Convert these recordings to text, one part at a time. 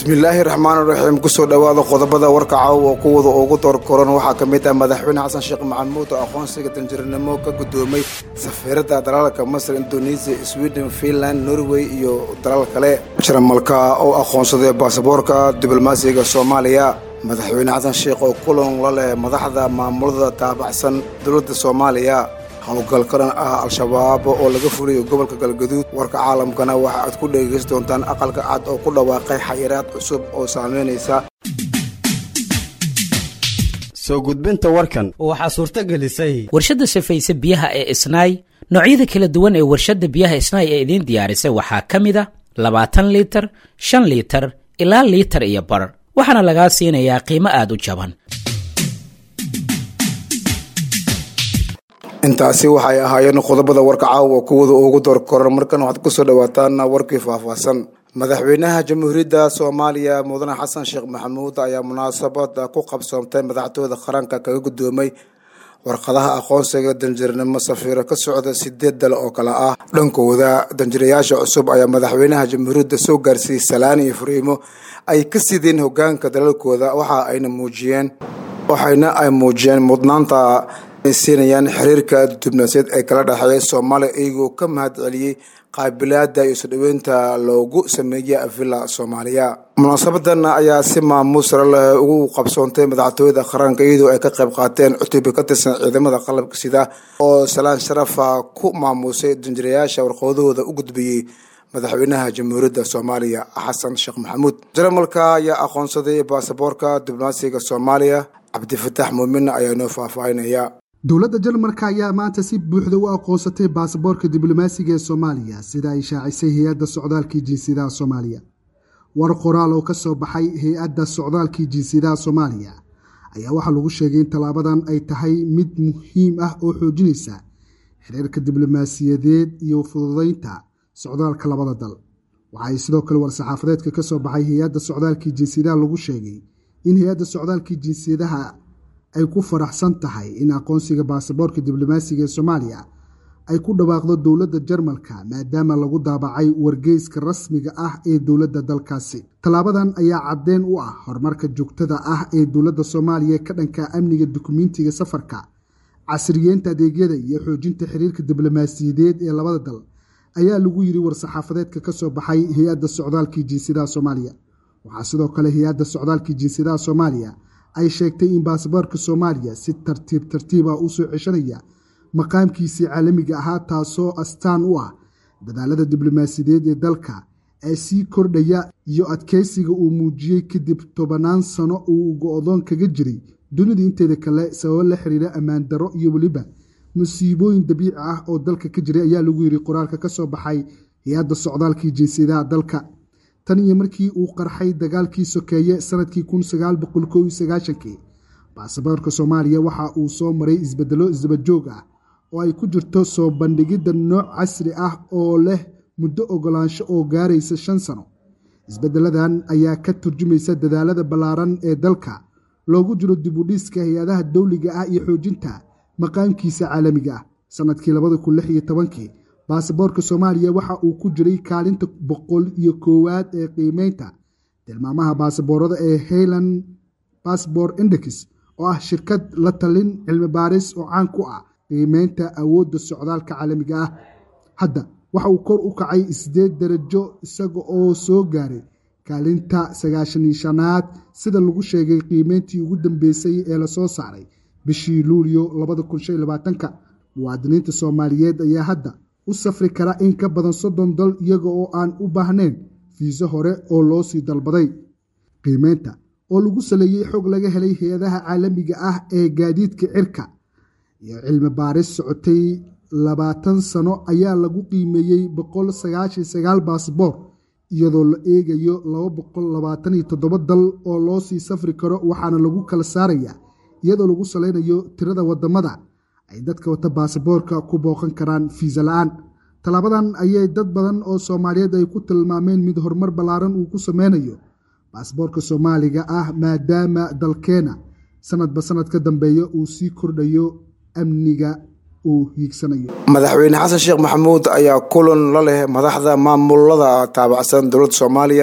bismillaahi raxmaani raxiim kusoo dhowaada qodobada warka caawa kuwada ugu doorkoran waxaa ka mid ah madaxweyne xasan sheekh maxamuud oo aqoonsiga danjiranimo ka guddoomay safiirada dalalka masar indonesia sweden finland norway iyo dalal kale jarmalka oo aqoonsaday baasaboorka diblomaasiga soomaaliya madaxweyne xasan sheekh oo kulan la leh madaxda maamulada taabacsan dowladda soomaaliya howlgal qaran ah al-shabaab oo laga fuliyo gobolka galgaduud warka caalamkana waxa aad ku dhegeysan doontaan aqalka cad oo ku dhawaaqay xayiraad cusub oo saameynaysa soo gudbinta warkan waxaa suurto gelisay warshadda safayse biyaha ee isnaay noocyada kala duwan ee warshadda biyaha isnaay ee idiin diyaarisay waxaa ka mid a labaatan liitar shan liitar ilaa liitar iyo bar waxaana lagaa siinayaa qiimo aad u jaban intaasi waxay ahaayeen qodobada warka caawa kuwada ugu door koran markan waxaad kusoo dhawaataan warkii faahfaahsan madaxweynaha jamhuuriyadda soomaaliya mudane xasan sheekh maxamuud ayaa munaasabada ku qabsoomtay madaxtooyada qaranka kaga guddoomay warqadaha aqoonsiga danjirnimo safiiro ka socda sideed dal oo kale ah dhankooda danjirayaasha cusub ayaa madaxweynaha jamhuuriyadda soo gaarsiiyey salaan iyo furiimo ay ka sideen hogaanka dalalkooda waxa ayna muujiyeen waxayna ay muujiyeen mudnaanta ay siinayaan xiriirka diblomaasiyaed ee kala dhexeeya soomaaliya iyagoo ka mahad celiyey qaabilaada iyo sodhoweynta loogu sameeyay villa soomaaliya munaasabadan ayaa si maamuus sare leh ugu qabsoontay madaxtooyada qaranka iyadoo ay ka qayb qaateen cutubyo ka tirsan ciidamada qalabka sida oo salaan sharafa ku maamuusay danjirayaasha warqadahooda u gudbiyey madaxweynaha jamhuuriyadda soomaaliya xasan sheekh maxamuud jarmalka ayaa aqoonsaday baasaboorka diblomaasiga soomaaliya cabdifataax muumin ayaa noo faahfaahinaya dowladda jarmalka ayaa maanta si buuxda u aqoonsatay baasaboorka diblomaasiga ee soomaaliya sida ay shaacisay hay-adda socdaalkii jinsiyadaha soomaaliya war qoraal oo ka soo baxay hay-adda socdaalkii jinsiyadaha soomaaliya ayaa waxaa lagu sheegay in tallaabadan ay tahay mid muhiim ah oo xoojinaysa xiriirka diblomaasiyadeed iyo fududeynta socdaalka labada dal waxaay sidoo kale war-saxaafadeedka ka soo baxay hay-adda socdaalkii jinsiyadaha lagu sheegay in hay-adda socdaalkii jinsiyadaha ay ku faraxsan tahay in aqoonsiga baasaboorka diblomaasiga ee soomaaliya ay ku dhawaaqdo dowladda jarmalka maadaama lagu daabacay wargeyska rasmiga ah ee dowladda dalkaasi tallaabadan ayaa caddeyn u ah horumarka joogtada ah ee dowladda soomaaliya ka dhanka amniga dukumentiga safarka casriyeenta adeegyada iyo xoojinta xiriirka diblomaasiyadeed ee labada dal ayaa lagu yiri war-saxaafadeedka ka soo baxay hay-adda socdaalkii jinsiyadaha soomaaliya waxaa sidoo kale hay-adda socdaalkii jinsiyadaha soomaaliya ay sheegtay in baasaboorka soomaaliya si tartiib tartiib ah usoo ceshanaya maqaamkiisii caalamiga ahaa taasoo astaan u ah dadaalada diblomaasiyadeed ee dalka ee sii kordhaya iyo adkeysiga uu muujiyey kadib tobanaan sano uu go-doon kaga jiray dunida inteeda kale sababo la xiriira ammaan darro iyo weliba musiibooyin dabiici ah oo dalka ka jiray ayaa lagu yiri qoraalka ka soo baxay hay-adda socdaalkii jinsiyadaha dalka tan iyo markii uu qarxay dagaalkii sokeeye sanadkii kun sagaal boqol kow iyo sagaashankii baasaboorka soomaaliya waxa uu soo maray isbedelo isdabajoog ah oo ay ku jirto soo bandhigidda nooc casri ah oo leh muddo ogolaansho oo gaaraysa shan sano isbedeladan ayaa ka turjumaysa dadaalada ballaaran ee dalka loogu jiro dibudhiska hay-adaha dowliga ah iyo xoojinta maqaamkiisa caalamiga ah sanadkii labada kun lix iyo tobankii baasaboorka soomaaliya waxa uu ku jiray kaalinta boqol iyo koowaad ee qiimeynta tilmaamaha baasaboorada ee hayland basbor index oo ah shirkad la talin cilmi baaris oo caan ku ah qiimeynta awoodda socdaalka caalamiga ah hadda waxa uu kor u kacay sideed darajo isaga oo soo gaaray kaalinta sagaashani shanaad sida lagu sheegay qiimeyntii ugu dambeysay ee lasoo saaray bishii luulyo labada kun shan iyo labaatanka muwaadiniinta soomaaliyeed ayaa hadda u safri kara in ka badan soddon dal iyaga oo aan u baahnayn fiiso hore oo loo sii dalbaday qiimeynta oo lagu saleeyey xog laga helay hay-adaha caalamiga ah ee gaadiidka cirka iyo cilmi baaris socotay labaatan sano ayaa lagu qiimeeyey boqol sagaashan sagaal baasboor iyadoo la eegayo laba boqol labaatan iyo toddoba dal oo loo sii safri karo waxaana lagu kala saaraya iyadoo lagu saleynayo tirada wadamada ay dadka wata baasaboorka ku booqan karaan fiisa la-aan tallaabadan ayay dad badan oo soomaaliyeed ay ku tilmaameen mid horumar ballaaran uu ku sameynayo baasaboorka soomaaliga ah maadaama dalkeena sanadba sanad ka dambeeya uu sii kordhayo amniga uu hiigsanayo madaxweyne xasan sheekh maxamuud ayaa kulan la leh madaxda maamulada taabacsan dowladda soomaaliya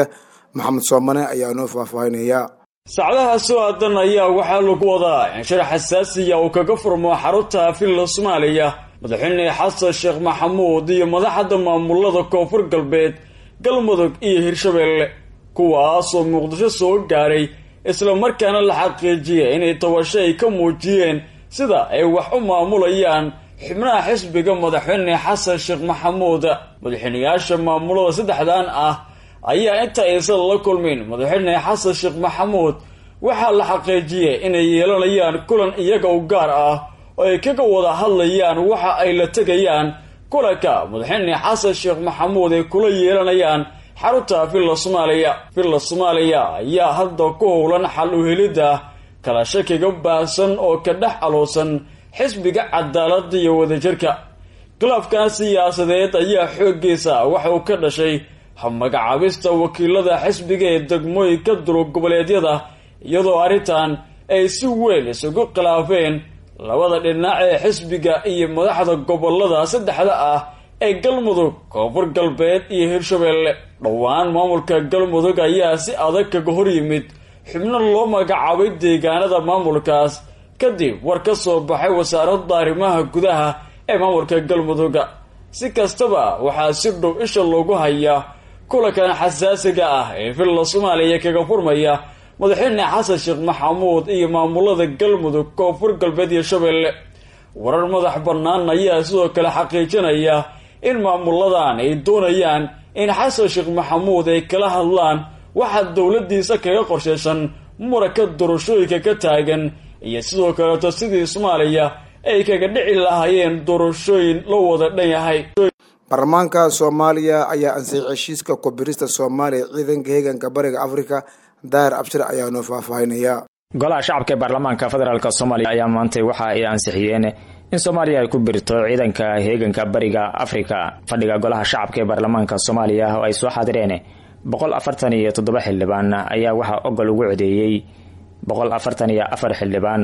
maxamed soomane ayaa noo faahfaahinaya saacadaha soo aadan ayaa waxaa lagu wadaa in shir xasaasiya uu kaga furmo xarunta villa soomaaliya madaxweyne xasan sheekh maxamuud iyo madaxda maamulada koonfur galbeed galmudug iyo hirshabeelle kuwaasoo muqdisho soo gaaray islamarkaana la xaqiijiyay inay tabasho ay ka muujiyeen sida ay wax u maamulayaan xubnaha xisbiga madaxweyne xasan sheekh maxamuud madaxweyneyaasha maamulada saddexdan ah ayaa inta aysan la kulmin madaxweyne xasan sheekh maxamuud waxaa la xaqiijiyay inay yeelanayaan kulan iyaga u gaar ah oo ay kaga wada hadlayaan waxa ay la tegayaan kulanka madaxweyne xasan sheekh maxamuud ay kula yeelanayaan xarunta villa soomaaliya villa soomaaliya ayaa hadda ku howlan xal u helidda kala shakiga baahsan oo ka dhex aloosan xisbiga cadaaladda iyo wadajirka khilaafkan siyaasadeed ayaa xooggiisa waxa uu ka dhashay magacaabista wakiilada xisbiga ee degmooyinka durug goboleedyada iyadoo arrintan ay si weyn isugu khilaafeen labada dhinac ee xisbiga iyo madaxda gobolada saddexda ah ee galmudug koonfur galbeed iyo hirshabeelle dhowaan maamulka galmudug ayaa si adag kaga hor yimid xubno loo magacaabay deegaanada maamulkaas kadib war ka soo baxay wasaaradda arrimaha gudaha ee maamulka galmudugga si kastaba waxaa si dhow isha loogu hayaa kulankan xasaasiga ah ee villa soomaaliya kaga furmaya madaxweyne xasan sheekh maxamuud iyo maamulada galmudug koonfur galbeed iyo shabeelle warar madax bannaan ayaa sidoo kale xaqiijinaya in maamuladan ay doonayaan in xasan sheekh maxamuud ay kala hadlaan waxaa dowladiisa kaga qorshaysan muranka doorashooyinka ka taagan iyo sidoo kaleeto sidii soomaaliya ay kaga dhici lahaayeen doorashooyin loo wada dhan yahay baarlamaanka soomaaliya ayaa ansixiyay heshiiska kubirista soomaaliya ciidanka heeganka bariga afrika daahir abshir ayaa noo faahfaahinaya golaha shacabka ee baarlamaanka federaalk soomaaliya ayaa maantay waxa ay ansixiyeen in soomaaliya ay ku birto ciidanka heeganka bariga afrika fadhiga golaha shacabka ee baarlamaanka soomaaliya oo ay soo xaadireen boqol afartan iyo toddoba xildhibaan ayaa waxaa ogol ugu codeeyey boqol afartan iyo afar xildhibaan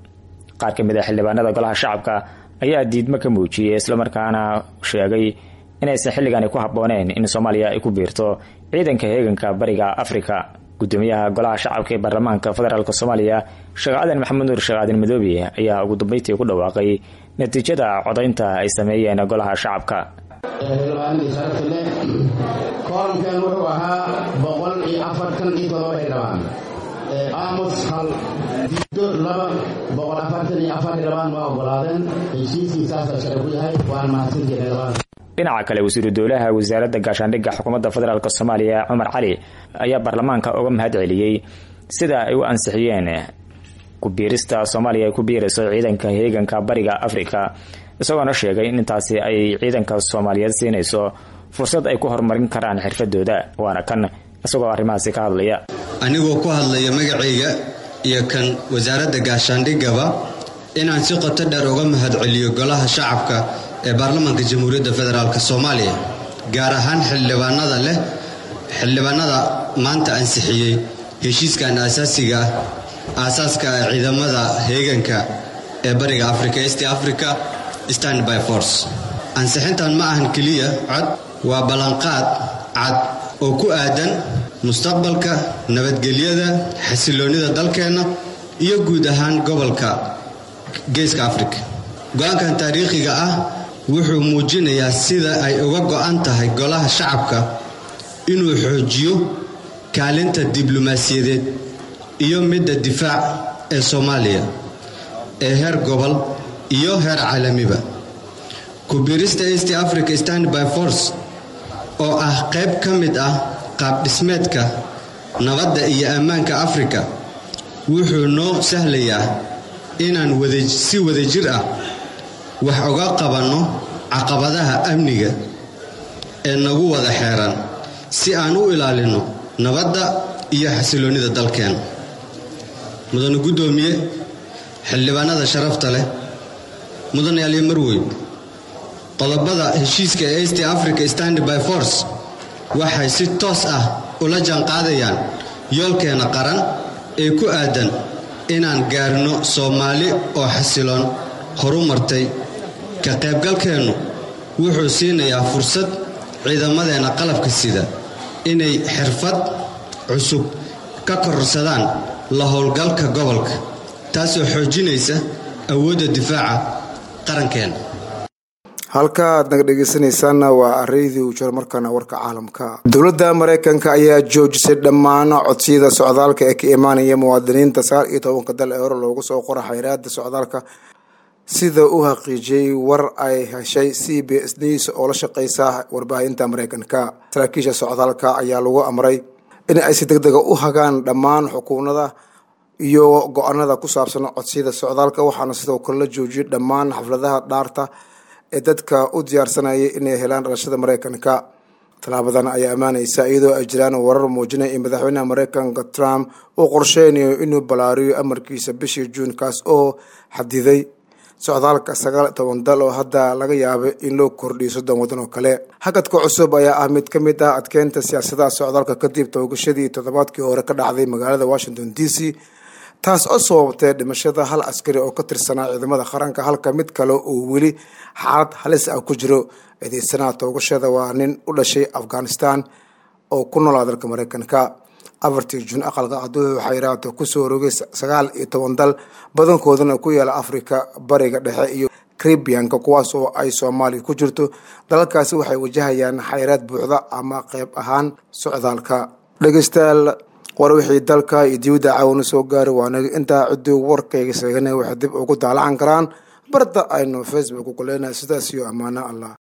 qaar ka mid a xildhibaanada golaha shacabka ayaa diidmo ka muujiyey islamarkaana sheegay inaysan xilligan ku habbooneen in soomaaliya ay ku biirto ciidanka heeganka bariga afrika gudoomiyaha golaha shacabka ee baarlamaanka federaalk soomaaliya sheekh aadan maxamed nuur sheekh aadan madoobe ayaa ugu dambeyntii ku dhawaaqay natiijada codaynta ay sameeyeen golaha shacabka xildhibaanadii sharafta leh kooramkan wuxuu ahaa boqol iyo afartan iyo todoba xildhibaan aamus hal diido laba boqol afartan iyo afar xildhibaan waa ogolaadeen heshiiskii saasa sharci ku yahay waan mahadsantii xildhibaan dhinaca kale wasiiru dowlaha wasaaradda gaashaandhigga xukuumadda federaalk soomaaliya cumar cali ayaa baarlamaanka uga mahad celiyey sida ay u ansixiyeen kubiirista soomaaliya ay ku biirayso ciidanka heeganka bariga afrika isagoona sheegay in intaasi ay ciidanka soomaaliyeed siinayso fursad ay ku horumarin karaan xirfadooda waana kan isagoo arrimahaasi ka hadlaya anigoo ku hadlaya magacayga iyo kan wasaaradda gaashaandhiggaba inaan si qoto dheer uga mahad celiyo golaha shacabka ee baarlamaanka jamhuuriyadda federaalk soomaaliya gaar ahaan xildhibaanada leh xildhibaanada maanta ansixiyey heshiiskan aasaasiga ah aasaaska ah ciidamada heeganka ee bariga africa east africa stand by force ansixintan ma ahan keliya cod waa ballanqaad cad oo ku aadan mustaqbalka nabadgelyada xasiloonnida dalkeenna iyo guud ahaan gobolka geeska afrika go-aankan taariikhiga ah wuxuu muujinayaa sida ay uga go'an tahay golaha shacabka inuu xoojiyo kaalinta diblomaasiyadeed iyo midda difaac ee soomaaliya ee heer gobol iyo heer caalamiba kubirista east africa stand by force oo ah qayb ka mid ah qaabdhismeedka nabadda iyo ammaanka afrika wuxuu noo sahlayaa inaan si wadajir ah wax uga qabanno caqabadaha amniga ee nagu wada xeeran si aan u ilaalinno nabadda iyo xasiloonnida dalkeen mudane guddoomiye xildhibaanada sharafta leh mudane aliyo marweyn qodobada heshiiska ee east africa stand by force waxay si toos ah ula jaanqaadayaan yoolkeena qaran ee ku aadan inaan gaarno soomaali oo xasiloon horu martay ka qaybgalkeennu wuxuu siinayaa fursad ciidamadeenna qalabka sida inay xirfad cusub ka kororsadaan la howlgalka gobolka taasoo xoojinaysa awoodda difaaca qarankeena halka aad naga dhegeysanaysaanna waa areydii uu jiro markaana warka caalamka dowladda mareykanka ayaa joojisay dhammaan codsiyada socdaalka ee ka imaanaya muwaadiniinta sagaal iyo tobanka dal ee hore loogu soo qora xayraada socdaalka sida uu xaqiijiyey war ay heshay c b s news oo la shaqeysa warbaahinta mareykanka saraakiisha socdaalka ayaa lagu amray in ay si deg dega u hagaan dhammaan xukuunada iyo go-aanada ku saabsan codsiyada socdaalka waxaana sidoo kale la joojiyay dhammaan xafladaha dhaarta ee dadka u diyaarsanayay inay helaan dhalashada mareykanka tallaabadan ayaa ammaanaysa iyadoo ay jiraan warar muujinaya in madaxweynaha mareykanka trump uu qorsheynayo inuu ballaariyo amarkiisa bishii juun kaas oo xadiday socdaalka sagaal toban dal oo hadda laga yaabay in loo kordhiyo soddon waddan oo kale hakadka cusub ayaa ah mid ka mid ah adkeynta siyaasadaha socdaalka kadib toogashadii toddobaadkii hore ka dhacday magaalada washington d c taas oo sababtay dhimashada hal askari oo ka tirsanaa ciidamada qaranka halka mid kale uu weli xaalad halis ah ku jiro eedeysanaha toogashada waa nin u dhashay afghanistan oo ku noolaa dalka mareykanka afartii juun aqalka caduhu xayraato kusoo rogay sagaal iyo toban dal badankoodana ku yaala afrika bariga dhexe iyo caribianka kuwaas oo ay soomaaliya ku jirto dalalkaasi waxay wajahayaan xayraad buuxda ama qeyb ahaan socdaalka dhegeystayaal war wixii dalka iyo dibadda caawina soo gaari waanaga intaa ciddii warkayga sheegana waxay dib ugu daalacan karaan barda aynu facebook ku leenahay sidaas iyo ammaano allah